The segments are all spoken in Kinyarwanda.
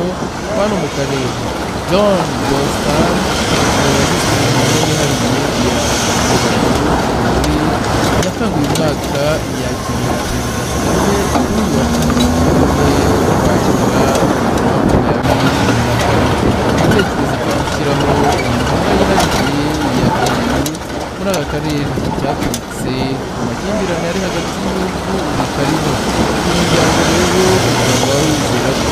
hano mu karere john boston umuyobozi w'inama yatanguye imyaka yakiriye perezida kagame kuri uyu wa cumi n'umunani igitekerezo cyo gushyiraho imihanda yihariye ya kazi muri aka karere cyaturutse ku makimbirane ari hagati y'ibihugu bikarimo uyu muryango rero ukaba wizera ko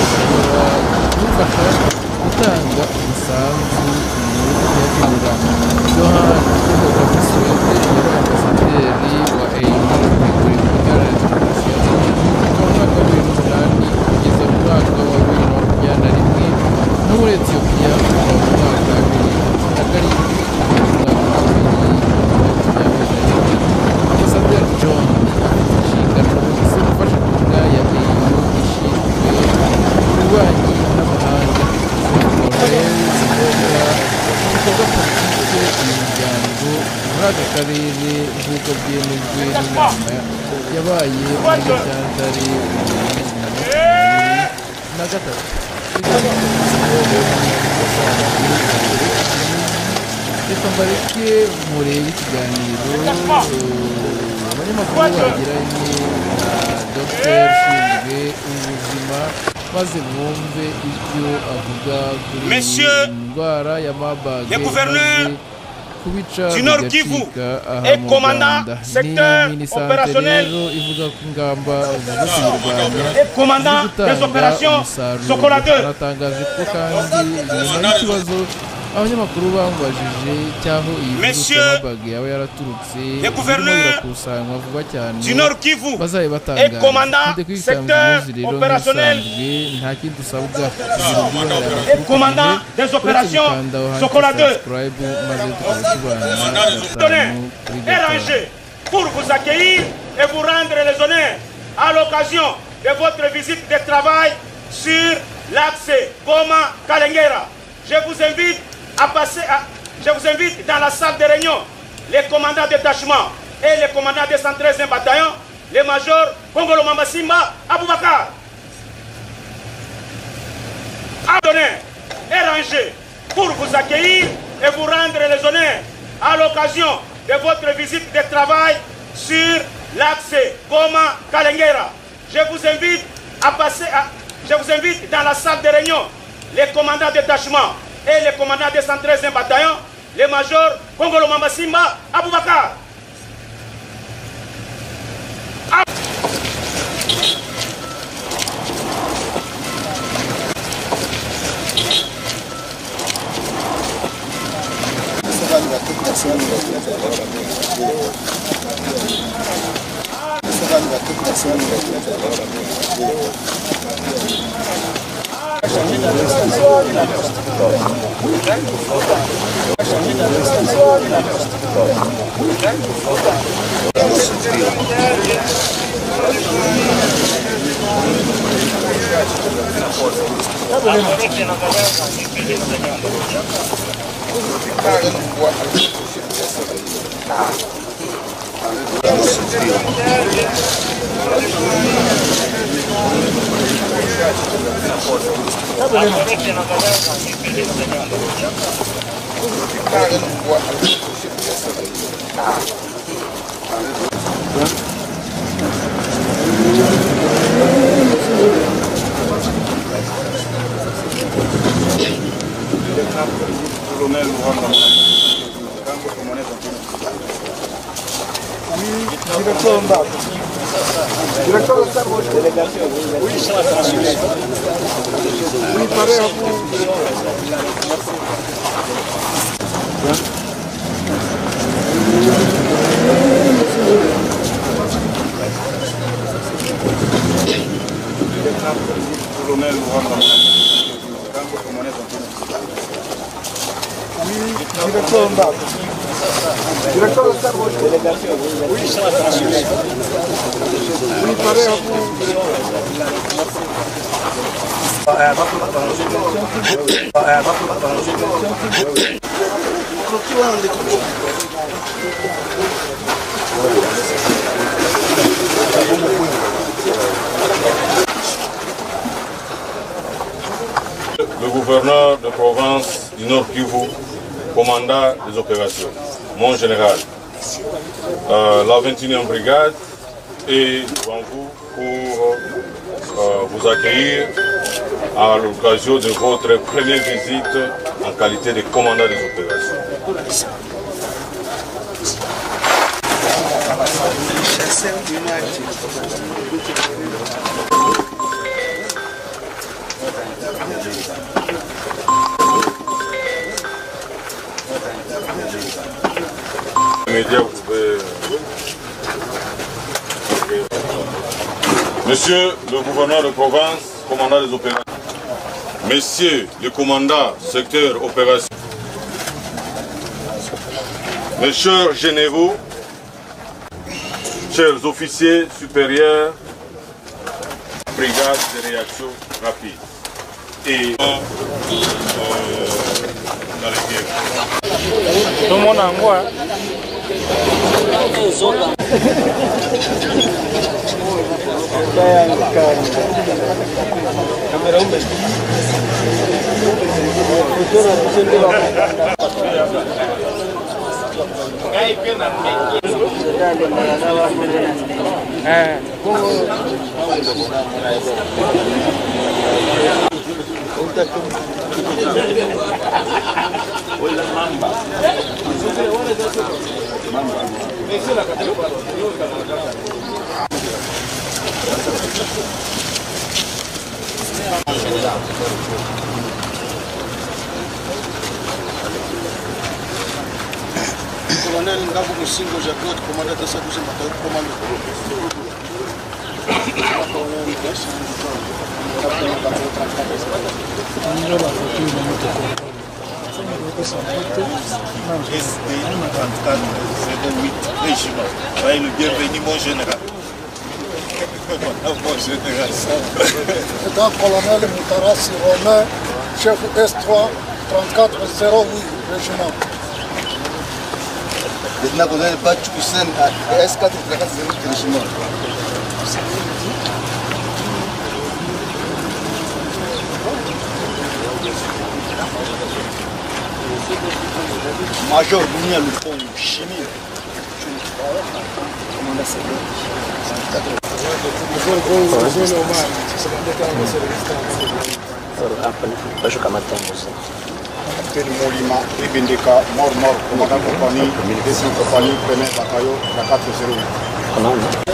ushobora kumufasha gutanga umusanzu ku bihugu byakemura johan kogavisuwede yari ambasaderi wa au kuri guverinoma ya demokarasi ya kongo kuva mu mwaka wa bibiri n'umunani kugeza mu mwaka wa bibiri na makumyabiri na rimwe no muri etiyopiya kuva mu mwaka wa bibiri na karindwi kugeza mu mwaka wa bibiri na makumyabiri na rimwe ambasaderi john afite inshingano zo gufasha kuvuga ya au ishinzwe ububanyi n'amahanga Lawrence Mboga ibikorwa politike uyu muryango muri aka karere nk'uko byemejwe n'inama yabaye muri gashyantare mu bihumbi bibiri na makumyabiri na gatatu reka mbareke murebe ikiganiro eh, abanyamakuru bagiranye na dr ushinzwe ubuzima maze mwumve ibyo avuga kuri iyi Monsieur ndwara ya mabage le gouverneur maze kubica du Nord Kivu bigacika aha et mu commandant Rwanda secteur ni minisante opérationnel rero ivuga ko ingamba zo kuyirwanya et commandant des opérations Socola aratangaje ko kandi nyuma y'ikibazo abanyamakuru bamubajije cy'aho iyi virusi Monsieur ya mabage yaba yaraturutse le irimo gouverneur irakusanywa vuba cyane 2 du Nord Kivu bazaye batangaza et commandant Twite kwisanzura secteur umunsi rero opérationnel. nk'ibisanzwe, nta kindi usabwa kugira ubwibonere amakuru et commandant ku gihe, des opérations uretse gukanda aho handitse Socola 2 subscribe, maze tukaba tubana Tonnerre gatanu kuri est gatanu. rangé pour vous accueillir et vous rendre les honneurs à l'occasion de votre visite de travail sur l'axe Goma Kalengera. Je vous invite à passer à- je vous invite dans la salle de réunion les commandants de détachement et les commandants des 113e bataillon, le major Kongolo Mamasimba Aboubakar. Adonné et rangé pour vous accueillir et vous rendre les honneurs à l'occasion de votre visite de travail sur l'axe Goma Kalengera. Je vous invite à passer à- je vous invite dans la salle de réunion les commandants de détachement et les commandants des 113e bataillon, le major Kongolo Mamasimba Aboubakar. commandant des opérations, mon général, euh, la 21e brigade est devant vous pour euh, vous accueillir à l'occasion de votre première visite en qualité de commandant des opérations. Média, vous pouvez- Monsieur le gouverneur de province, commandant des opérations. Messieurs le commandant secteur opération. Mes chers généraux, chers officiers supérieurs, brigade de réaction rapide et euh, dans les guerres. Colonel Ngabu Musingo Jacot, commandant de sa douzième bataillon de commando. SD 34-08 régiment. Soyez le bienvenu, mon général. mon général, ça va. Lieutenant colonel Moutarassi Romain, chef S3 3408 régiment. Lieutenant colonel Bachou Hussein, S4 34 régiment. Major Dunia Lupon, chimie. Commandant Séguin. Capitaine Molima Ibindika, mort mort, commandant compagnie, deuxième compagnie, premier bataillon, la 408.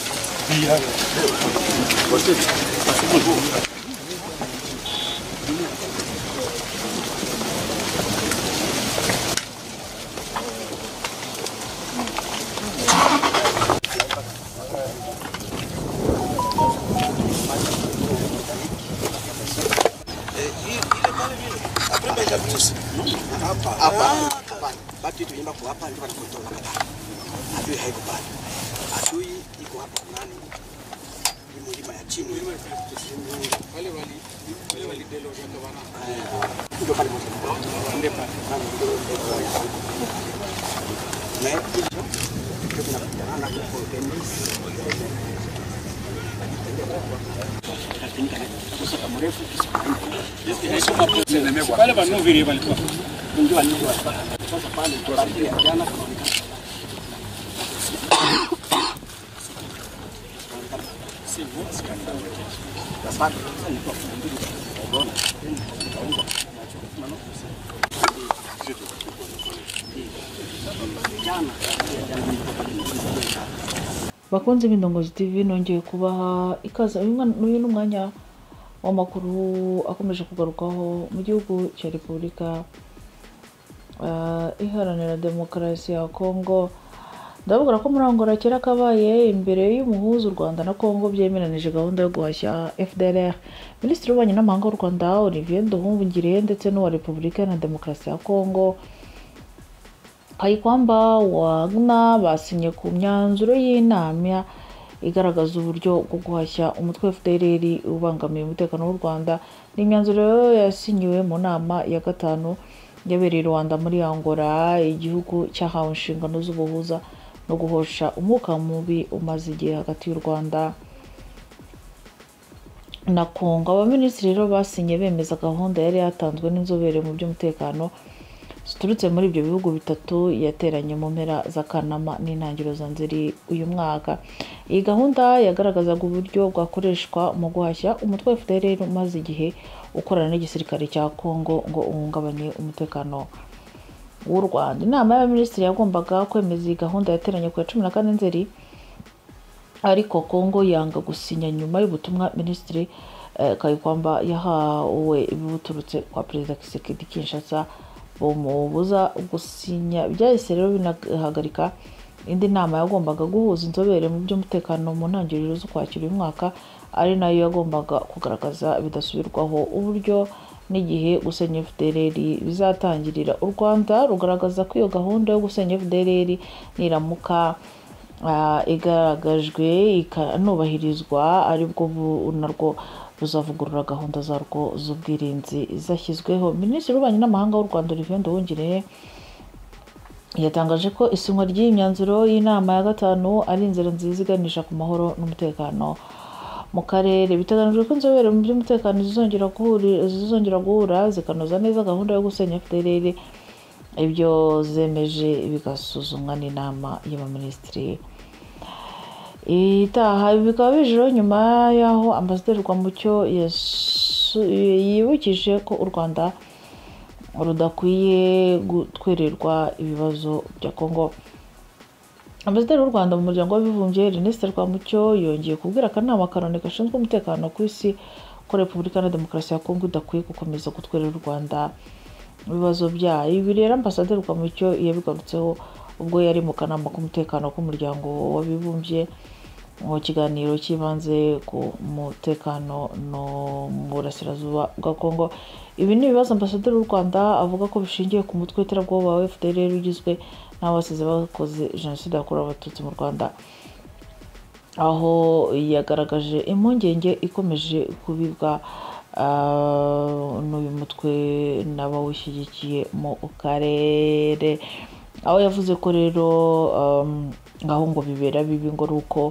Mama, Batu tunaenda kwa hapa ndio wanakutoa wakati. Adui haiko pale. Adui iko hapa nani? Ni mlima ya chini. Wale wali wale wali delo jana bana. Ndio pale moto. Ndio pale. Ne? Tunakutana kwa tenisi. bakunze b'indongozi tv nongeye kubaha ikaze uyu mwana- uyu ni umwanya w'amakuru akomeje kugarukwaho mu gihugu cya repubulika ah, iharanira demokarasi ya kongo ndababwira ko murangora kera kabaye imbere y'umuhuza u rwanda na kongo byemeranije gahunda yo guhashya fdr minisitiri w'ububanyi n'amahanga w'u rwanda olivier nduhungire ndetse n'uwa repubulika na demokarasi ya kongo kayikwamba wagna basinye ku myanzuro y'inama igaragaza uburyo bwo guhashya umutwe wa fdr ubangamiye umutekano w'u rwanda ni imyanzuro yasinyiwe mu nama ya gatanu yabereye i rwanda muri angola igihugu cyahawe inshingano z'ubuhuza no guhosha umwuka mubi umaze igihe hagati y'u rwanda na kongo abaminisitiri rero basinye bemeza gahunda yari yatanzwe n'inzobere mu by'umutekano ziturutse muri ibyo bihugu bitatu yateranye mu mpera za kanama n'intangiriro za nzeri uyu mwaka iyi gahunda yagaragazaga uburyo bwakoreshwa mu guhashya umutwe wa fdr umaze igihe ukorana n'igisirikare cya congo ngo uhungabanye umutekano w'u rwanda inama y'abaminisitiri yagombaga kwemeza iyi gahunda yateranye ku ya cumi na kane nzeri ariko kongo yanga gusinya nyuma y'ubutumwa minisitiri eh, kayikwamba yahawe buturutse kwa perezida kisekedi kinshasa bumubuza gusinya byahise rero binahagarika indi nama yagombaga guhuza inzobere mu by'umutekano mu ntangiriro z'ukwakira uyu mwaka ari nayo yagombaga kugaragaza bidasubirwaho uburyo n'igihe gusenya fdr bizatangirira u rwanda rugaragaza ko iyo gahunda yo gusenya fdr niramuka ah, igaragajwe ikanubahirizwa aribwo bu- narwo buzavugurura gahunda zarwo z'ubwirinzi zashyizweho minisitiri w'ububanyi n'amahanga w'u rwanda olivier nduhungire yatangaje ko isinywa ry'iyi myanzuro y'inama ya gatanu ari inzira nziza iganisha ku mahoro n'umutekano mu karere biteganijwe ko inzobere mu by'umutekano zizongera guhuri- zizongera guhura zikanoza neza gahunda yo gusenya fdr ibyo zemeje bigasuzumwa n'inama y'abaminisitiri itaha ibi bikaba bijeho nyuma y'aho ambasaderi rwamucyo yasu- yibukije ko u rwanda rudakwiye gutwererwa ibibazo bya kongo ambasaderi w'u rwanda mu muryango w'abibumbye ernest rwamucyo yongeye kubwira akanama karoni gashinzwe umutekano ku isi ko repubulika na demokarasi ya kongo idakwiye gukomeza gutwerera u rwanda ibibazo byayo ibi rero ambasaderi rwamucyo yabigarutseho ubwo yari mu kanama k'umutekano k'umuryango w'abibumbye mu kiganiro cyibanze ku mutekano no mu burasirazuba bwa kongo ibi ni ibibazo ambasaderi w'u rwanda avuga ko bishingiye ku mutwe w'iterabwoba wa fdr ugizwe n'abasize bakoze jenoside yakorewe abatutsi mu rwanda aho yagaragaje impungenge ikomeje kubibwa ah, n'uyu mutwe n'abawushyigikiye mu karere aho yavuze ko rero um, ngaho ngo bibera bibi ngo ari uko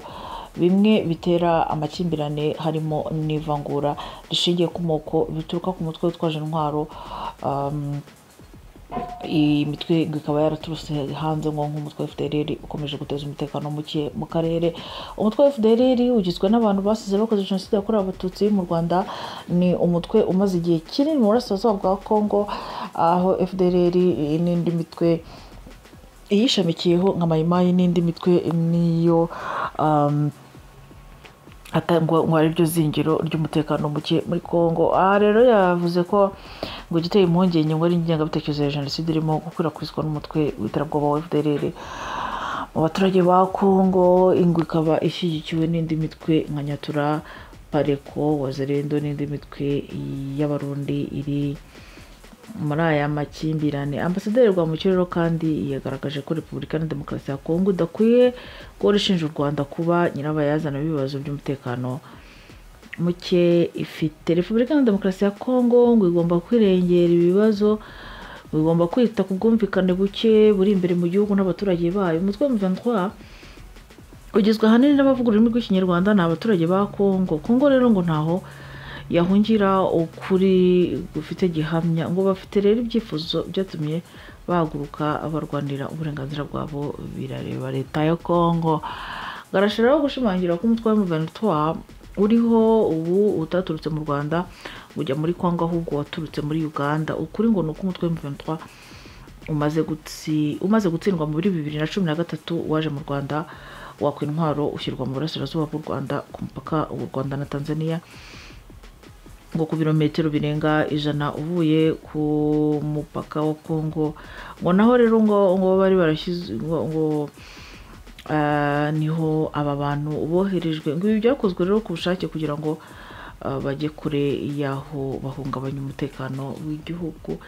bimwe bitera amakimbirane harimo n'ivangura rishingiye ku moko bituruka ku mutwe witwaje intwaro um, iyi mitwe ikaba yaraturutse hanze ngo nk'umutwe wa fdr ukomeje guteza umutekano muke mu karere umutwe wa fdr ugizwe n'abantu basize bakoze jenoside yakorewe abatutsi mu rwanda ni umutwe umaze igihe kinini mu burasirazuba bwa congo aho fdr n'indi mitwe iyishamikiyeho nka mayimayi n'indi mitwe niyo um, atangwa ngo ari ryo zingiro ry'umutekano muke muri congo aha rero yavuze ko ngo igiteye impungenge ngo ari ingengabitekerezo ya jenoside irimo gukwirakwizwa n'umutwe w'iterabwoba wa fdr mu baturage ba congo ingwe ikaba ishyigikiwe n'indi mitwe nka nyatura pareko wazerendo n'indi mitwe y'abarundi iri muri aya makimbirane ambasaderi rwamucyo rero kandi yagaragaje ko repubulika na demokarasi ya kongo idakwiye guhora ishinja u rwanda kuba nyirabayazana b'ibibazo by'umutekano muke ifite repubulika na demokarasi ya kongo ngo igomba kwirengera ibibazo ngo igomba kwita ku bwumvikane buke buri imbere mu gihugu n'abaturage bayo umutwe wa muventwari ugizwe ahanini n'abavuga ururimi rw'ikinyarwanda ni abaturage ba kongo kongo rero ngo ntaho yahungira ukuri gufite gihamya ngo bafite rero ibyifuzo byatumye bahaguruka barwanira uburenganzira bwabo birareba leta ya kongo garashiraho gushimangira ko umutwe wa muventura uriho ubu utaturutse mu rwanda ngo ujya muri kongo ahubwo waturutse muri uganda ukuri ngo ni uko umutwe wa muventura umaze gutsi- umaze gutsindwa muri bibiri na cumi na gatatu waje mu rwanda wakwa intwaro ushyirwa mu burasirazuba bw'u rwanda ku mupaka w'u rwanda na tanzania ngo ku birometero birenga ijana uvuye ku mupaka wa kongo ngo naho rero ngo ngo bari barashyize ngo ngo ah, niho aba bantu boherejwe ngo ibi byakozwe rero ku bushake kugira ngo ah, bajye kure y'aho bahungabanya umutekano w'igihugu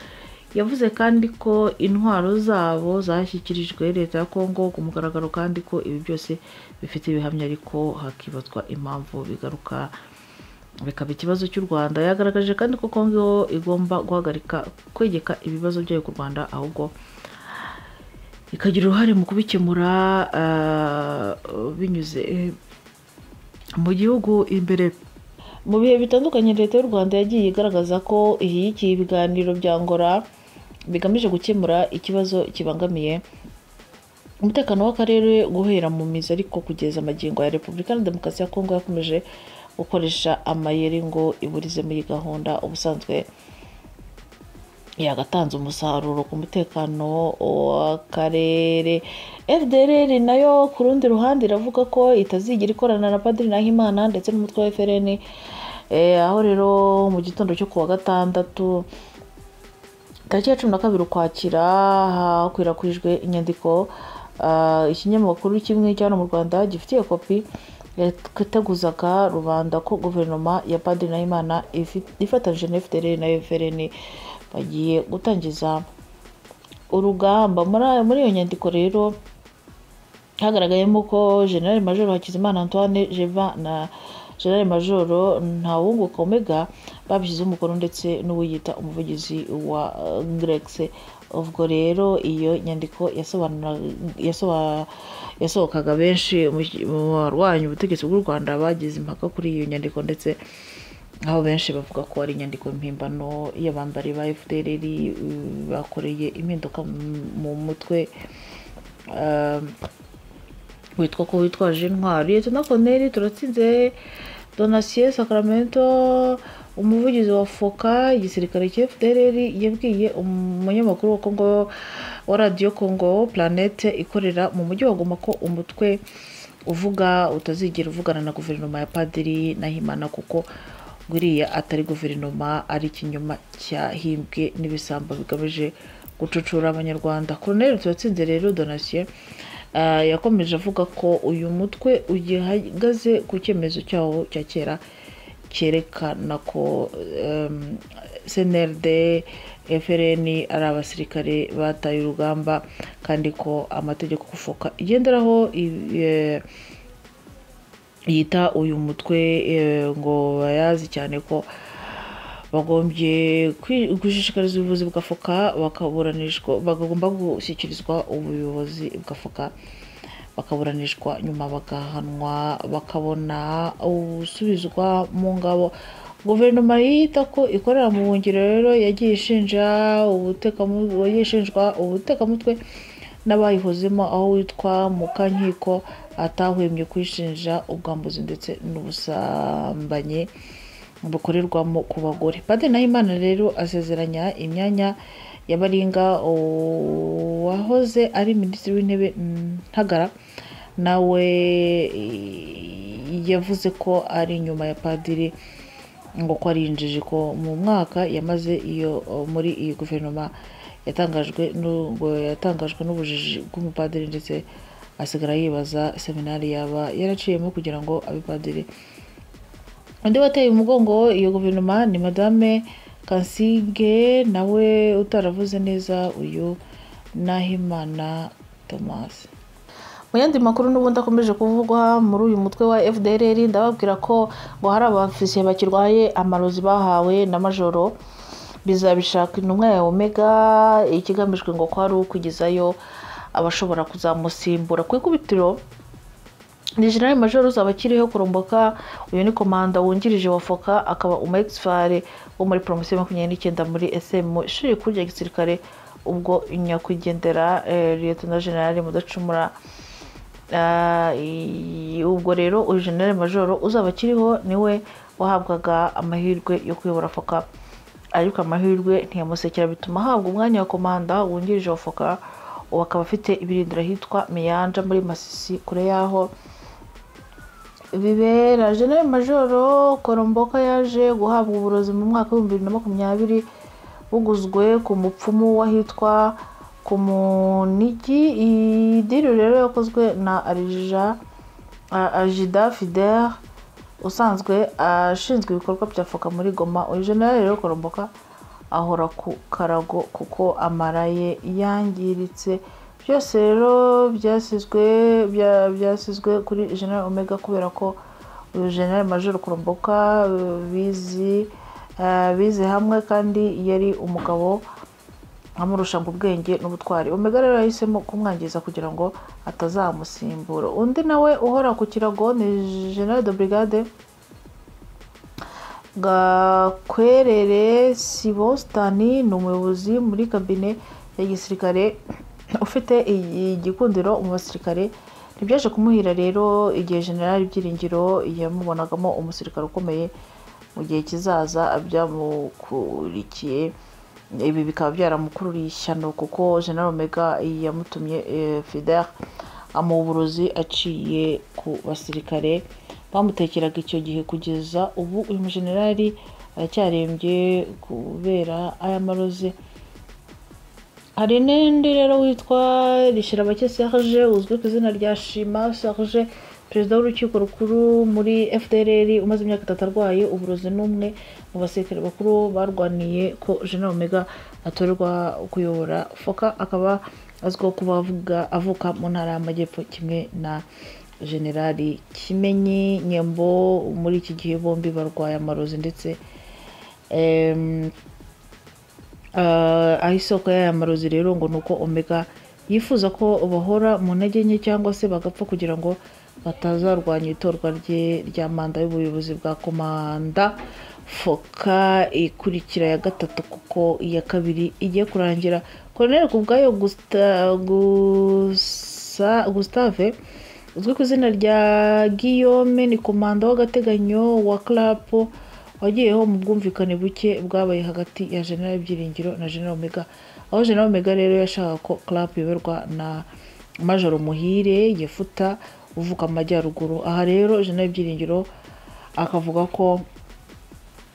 yavuze kandi ko intwaro zabo zashyikirijwe leta ya kongo ku mugaragaro kandi ko ibi byose bifite ibihamya ariko hakibazwa impamvu bigaruka bikaba ikibazo cy'u rwanda yagaragaje kandi ko kongo igomba guhagarika kwegeka ibibazo byayo ku rwanda ahubwo ikagira uruhare mu kubikemura ah, binyuze mu gihugu imbere mu bihe bitandukanye leta y'u rwanda yagiye igaragaza ko ishyigikiye ibiganiro bya ngora bigamije gukemura ikibazo kibangamiye umutekano w'akarere guhera mu mizi ariko kugeza magingo ya repubulika na demokarasi ya kongo yakomeje gukoresha amayeri ngo iburize muri iyi gahunda ubusanzwe yagatanze umusaruro ku mutekano w'akarere fdr nayo ku rundi ruhande iravuga ko itazigira ikorana na padiri nahimana ndetse n'umutwe wa frn Eh, aho rero mu gitondo cyo kuwa gatandatu tariki ya cumi na kabiri ukwakira hakwirakwijwe inyandiko ah, ikinyamakuru kimwe cyane mu rwanda gifitiye kopi yateguzaga rubanda ko guverinoma ya padiri nahimana ifi- ifatanyije na fdr na frn bagiye gutangiza urugamba Muri- muri iyo nyandiko rero hagaragayemo ko general major hakizimana antoine jeva na general major ntawunguka omega babishyizeho umukono ndetse n'uwiyita umuvugizi wa eh, grex ubwo rero iyo nyandiko yasobanura- yasoba- yasohokaga benshi mu mu barwanya ubutegetsi bw'u rwanda bagize impaka kuri iyo nyandiko ndetse aho benshi bavuga ko ari inyandiko mpimbano y'abambari ba fdr mm, bakoreye impinduka mu- mu mutwe um, witwa ko witwaje intwari leta koneri turatsinze donasiye sacramento umuvugizi wa foka igisirikare cya fdr yabwiye umunyamakuru wa kongo wa radiyo kongo planete ikorera mu mujyi wa goma ko umutwe uvuga utazigera uvugana na guverinoma ya padiri nahimana kuko ngo iriya atari guverinoma ari ikinyoma cyahimbwe n'ibisambo bigamije gucucura abanyarwanda koroneri turatsinze rero donasiye Ah, yakomeje avuga ko uyu mutwe ugihagaze ku cyemezo cyawo cya kera cyerekana ko em, snrd frn ari abasirikare bataye urugamba kandi ko amategeko gufoka igenderaho i- eh, yita uyu mutwe eh, ngo bayazi cyane ko bagombye kwi- gushishikariza ubuyobozi bwa foka bakaburanishwa bagomba gushyikirizwa ubuyobozi bwa foka bakaburanishwa nyuma bagahanwa bakabona gusubizwa mu ngabo guverinoma yita ko ikorera mu buhungiro rero yagiye ishinja ubutekamu- yagiye ishinjwa ubutekamutwe n'abayihozemo aho witwa mukankiko atahwemye kwishinja ubwambuzi ndetse n'ubusambanyi bukorerwamo ku bagore padiri nahimana rero asezeranya imyanya ya baringa wahoze ari minisitiri w'intebe ntagara nawe yavuze ko ari inyuma ya padiri ngo ko ari injiji ko mu mwaka yamaze iyo muri iyi guverinoma yatangajwe n'u- ngo yatangajwe n'ubujiji bw'umupadiri ndetse asigara yibaza seminari yaba yaraciyemo kugira ngo abe padiri undi wateye umugongo iyo guverinoma ni madame kansige nawe utaravuze neza uyu nahimana thomas mu yandi makuru n'ubundi akomeje kuvugwa muri uyu mutwe wa fdrr ndababwira ko ngo hari abafisiye bakirwaye amarozi bahawe na majoro bizabishaka intumwa ya omega ikigamijwe ngo ko ari ukugezayo abashobora kuzamusimbura ku ikubitiro ni general major uzaba akiriho kuromboka uyu ni komanda wungirije wa foka akaba umu egisifare wo muri poromosiyo makumyabiri n'icyenda muri esemu ishuri rikuru rya gisirikare ubwo nyakwigendera eh, liyetona generale mudacumura Ah, i- ubwo rero uyu generale major uzaba akiriho niwe wahabwaga amahirwe yo kuyobora foka ariko amahirwe ntiyamusekera bituma ahabwa umwanya wa komanda wungirije wa foka ubu akaba afite ibirindiro ahitwa miyanja muri masisi kure y'aho bibera general majoro koromboka yaje guhabwa uburozi mu mwaka w'ibihumbi bibiri na makumyabiri buguzwe ku mupfumu w'ahitwa ku munigi iyi diri rero yakozwe na arija a- ajida fidel usanzwe ashinzwe ibikorwa bya foka muri goma uyu general rero koromboka ahora ku karago kuko amara ye yangiritse byose rero byasizwe bya- byasizwe kuri general omega kubera ko uyu general major kuromboka eh, bizi eh, bize hamwe kandi yari umugabo amurusha ngo ubwenge n'ubutwari omega rero yahisemo kumwangiza kugira ngo atazamusimbura undi nawe uhora ku kirago ni general de brigade gakwerere sibositani ni umuyobozi muri kabine ya gisirikare ufite igikundiro mu basirikare ntibyaje kumuhira rero igihe generali byiringiro yamubonagamo umusirikare ukomeye mu gihe kizaza byamukurikiye ibi bikaba byaramukururiye ishyano kuko general omega yamutumye eh, fidel amuha uburozi aciye ku basirikare bamutekeraga icyo gihe kugeza ubu uyu mujenerali aracyarembye kubera aya marozi hari n'undi rero witwa rishyirabake serge uzwi ku izina rya shima serge perezida w'urukiko rukuru muri fdrr umaze imyaka itatu arwaye uburozi n'umwe mu basirikare bakuru barwaniye ko general omega atorerwa kuyobora foka akaba azwiho kuba avuga avuka mu ntara y'amajyepfo kimwe na generali kimenyi nyembo muri iki gihe bombi barwaye amarozi ndetse em, Ah, aho isoko y'aya marozi rero ngo ni uko omega yifuza ko bahora mu ntege nke cyangwa se bagapfa kugira ngo batazarwanya itorwa rye rya manda y'ubuyobozi bwa komanda foka ikurikira ya gatatu kuko iya kabiri igiye kurangira koroneri ku bwayo Gusta- Gusa- gustave uzwi ku izina rya guillaume ni komanda w'agateganyo wa clapo wagiyeho mu bwumvikane buke bwabaye hagati ya general byiringiro na general omega aho general omega rero yashakaga ko club iyoborwa na majoro muhire yefuta uvuka amajyaruguru aha rero general byiringiro akavuga ko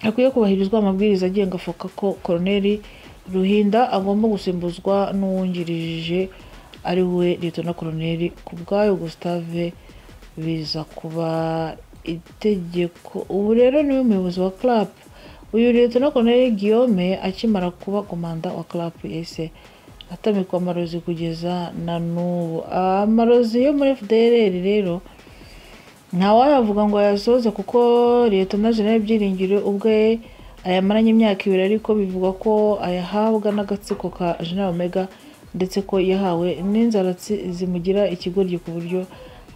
hakwiye kubahirizwa amabwiriza agenga afoka ko koroneri ruhinda agomba gusimbuzwa n'uwungirije ari we leta na koroneri ku bwayo gustave biza kuba itegeko ubu rero niwe muyobozi wa club uyu leta na koroneri guillaume akimara kuba komanda wa club yahise atamikwa amarozi kugeza na n'ubu amarozi yo muri fdrr rero ntawayavuga ngo ayasoze kuko leta na general byiringiro ubwe ayamaranye imyaka ibiri ariko bivugwa ko ayahabwa n'agatsiko ka general omega ndetse ko yahawe n'inzaratsi zimugira ikigoryi ku buryo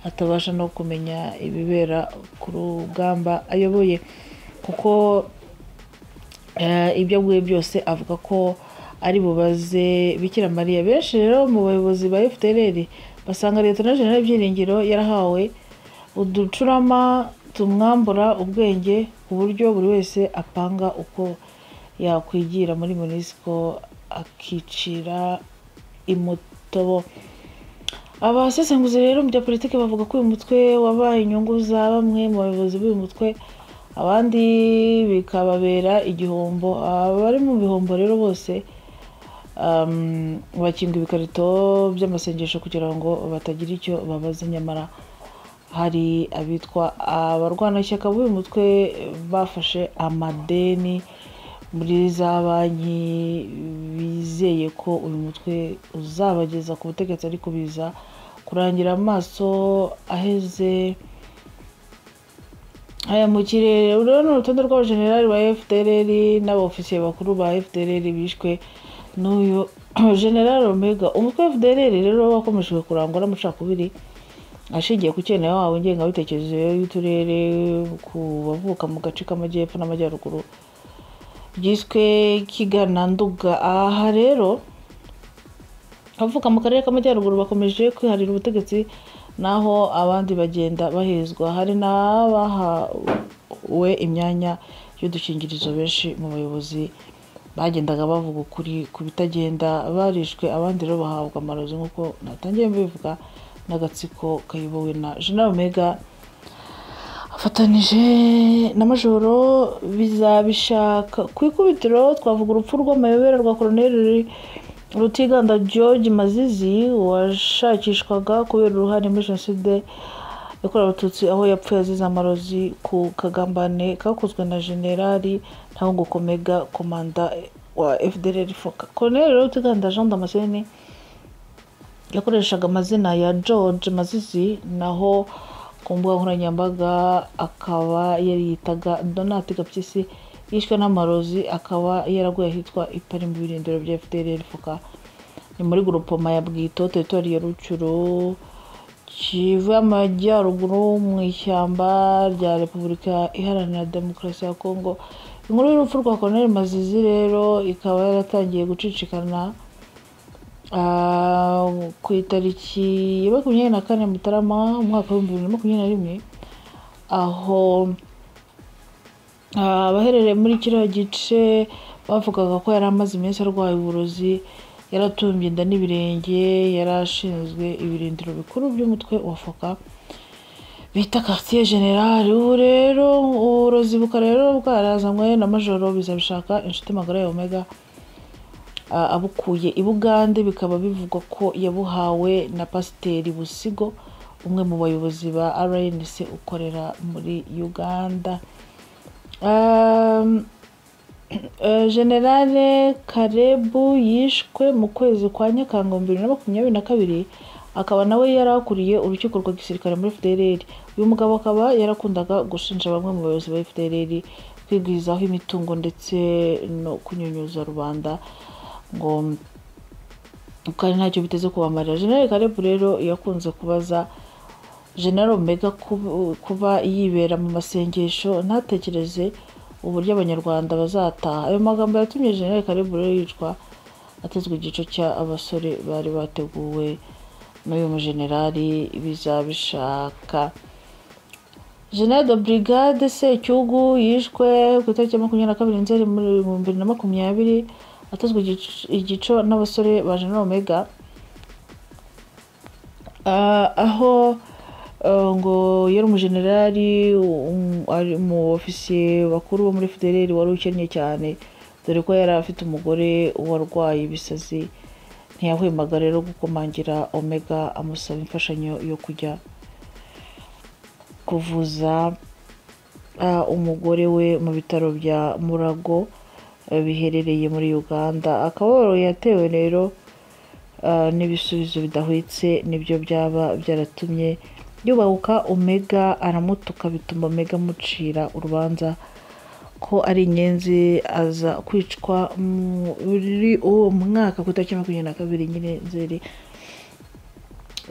atabasha no kumenya ibibera ku rugamba ayoboye kuko eh, ibyo aguye byose avuga ko ari bubaze bikira mariya benshi rero mu bayobozi ba fdrr basanga leta na general byiringiro yarahawe uducurama tumwambura ubwenge ku buryo buri wese apanga uko yakwigira muri munisiko akicira imotobo abasesenguzi rero mu bya politiki bavuga ko uyu mutwe wabaye inyungu za bamwe mu bayobozi b'uyu mutwe abandi bikababera igihombo abari mu bihombo rero bose um, bakinga ibikarito by'amasengesho kugira ngo batagira icyo babaza nyamara hari abitwa abarwanashyaka b'uyu mutwe bafashe amadeni muri za banki bizeye ko uyu mutwe uzabageza ku butegetsi ariko biza kurangira amaso aheze aya mu kirere rero ni urutonde rw'abajenerali ba fdrr n'abaofisiye bakuru ba fdrr bishwe n'uyu generali omega umutwe wa fdrr rero wakomejwe kurangwa n'amacakubiri ashingiye ku cyenewe wawe ngengabitekerezo y'uturere ku bavuka mu gace k'amajyepfo n'amajyaruguru byiswe kigana nduga aha rero abavuka mu karere k'amajyaruguru bakomeje kwiharira ubutegetsi naho abandi bagenda bahezwa hari n'abahawe imyanya y'udukingirizo benshi mu bayobozi bagendaga bavuga ukuri ku bitagenda barishwe abandi rero bahabwa amarozi nk'uko natangiye mbivuga n'agatsiko kayobowe na jenerali omega afatanije na majoro bizabishaka ku ikubitiro twavuga urupfu rw'amayobera rwa koroneri rutiganda george mazizi washakishwaga kubera uruhare muri jenoside yakorewe abatutsi aho yapfuye azize amarozi ku kagambane kakozwe na generali ntabwo komega komanda wa fdr foka koroneri rutiganda jean damascene yakoreshaga amazina ya george mazizi naho ku mbuga nkoranyambaga akaba yariyitaga donati gapyisi yishwe n'amarozi akaba yaraguye ahitwa ipari mu birindiro bya fdr fuka ni muri gurupoma ya bwito teritori ya rucuru kivu y'amajyaruguru mu ishyamba rya repubulika iharanira demokarasi ya kongo inkuru y'urupfu rwa koroneri mazizi rero ikaba yaratangiye gucicikana ku itariki ya makumyabiri na kane mutarama umwaka w'ibihumbi bibiri na makumyabiri na rimwe aho abaherereye muri kiriya gice bavugaga ko yari amaze iminsi arwaye uburozi yaratumbye inda n'ibirenge yari ashinzwe ibirindiro bikuru by'umutwe wa foka bita kasiye generale ubu rero uburozi bukaba rero bwarazanywe na majoro bizabishaka inshuti magara ya omega abukuye i bugande bikaba bivugwa ko yabuhawe na pasiteri busigo umwe mu bayobozi ba rnc ukorera muri uganda generale karebu yishwe mu kwezi kwa nyakanga bibiri na makumyabiri na kabiri akaba nawe yari akuriye urukiko rwa gisirikare muri fdrr uyu mugabo akaba yarakundaga gushinja bamwe mu bayobozi ba fdrr kwigwizaho imitungo ndetse no kunyunyuza rubanda ngo kandi ntacyo biteze kubamarira generale karebu rero yakunze kubaza generale omega kuba yibera mu masengesho ntatekereze uburyo abanyarwanda bazataha ayo magambo yatumye generale karebu rero yicwa atezwe igico cy'abasore bari bateguwe n'uyu mujenerali bizabishaka generale de brigade secyugu yishwe ku itariki ya makumyabiri na kabiri nzeri muri bibiri na makumyabiri atozwe igico n'abasore ba general omega aho ngo yari umujenerali mu ofisiye bakuru bo muri federeri wari ukennye cyane dore ko yari afite umugore warwaye ibisazi ntiyahwemaga rero gukomangira omega amusaba imfashanyo yo kujya kuvuza umugore we mu bitaro bya murago biherereye muri uganda akababaro yatewe rero n'ibisubizo bidahwitse nibyo byaba byaratumye yubahuka omega aramutuka bituma omega amucira urubanza ko ari inyenzi aza kwicwa muri uwo mwaka ku itariki makumyabiri na kabiri nyine nzeri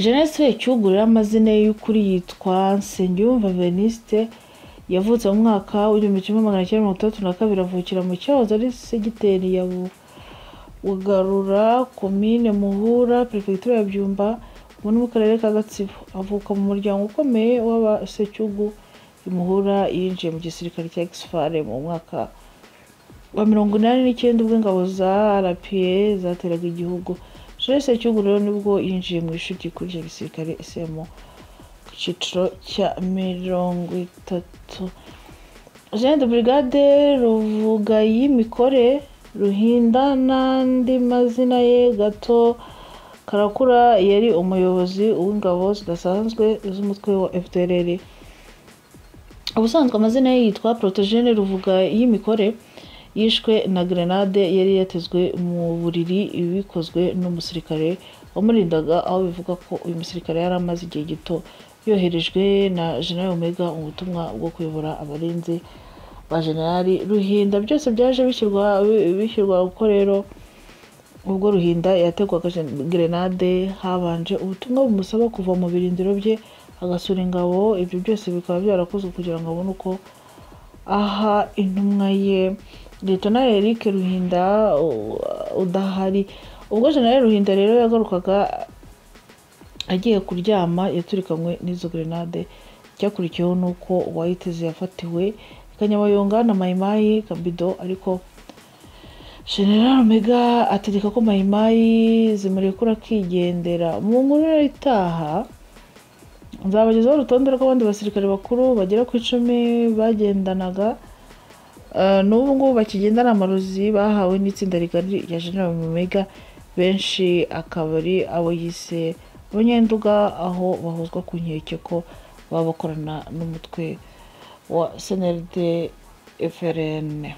jenoside cyugurira amazina y'ukuri yitwa nsengiyumva venisite yavutse mu mwaka w'igihumbi kimwe magana cyenda mirongo itandatu na kabiri avukira mu cyahoze ari segiteri ya bugarura komine muhura perefegitura ya byumba ubu ni mu karere ka gatsibo avuka mu muryango ukomeye w'abasecyugu muhura yinjiye mu gisirikare cya gisifare mu mwaka wa mirongo inani n'icyenda ubwo ingabo za rpa zateraga igihugu jose cyugu rero nibwo yinjiye mu ishuri rikuru rya gisirikare isemo ku cyiciro cya mirongo itatu jeanette brigade ruvuga y'imikore ruhinda n'andi mazina ye gato karakura yari umuyobozi w'ingabo zidasanzwe z'umutwe wa fdrr ubusanzwe amazina ye yitwa protogene ruvuga y'imikore yishwe na grenade yari yatezwe mu buriri bikozwe n'umusirikare wamurindaga aho bivuga ko uyu musirikare yari amaze igihe gito yoherejwe na general omega mu butumwa bwo kuyobora abarinzi ba generali ruhinda byose byaje bishyirwa bishyirwa kuko rero ubwo ruhinda yategwaga grenade habanje ubutumwa bumusaba kuva mu birindiro bye agasura ingabo ibyo byose bikaba byarakozwe kugira ngo abone uko aha intumwa ye leta eric ruhinda u- udahari ubwo jenerali ruhinda rero yagarukaga agiye kuryama yaturikanywe n'izo grenade cyakurikiyeho n'uko uwayiteze yafatiwe kanyabayonga na mayimayi kabido ariko general omega ategeka ko mayimayi zimurekura akigendera mu nkuru rero itaha nzabagezaho urutonde rw'abandi basirikare bakuru bagera ku icumi bagendanaga Eh, n'ubu ngubu bakigendana amarozi bahawe n'itsinda rigari rya general mumega benshi akaba ari abo yise abanyenduga aho bahozwa ku nkeke ko baba bakorana n'umutwe wa snld frn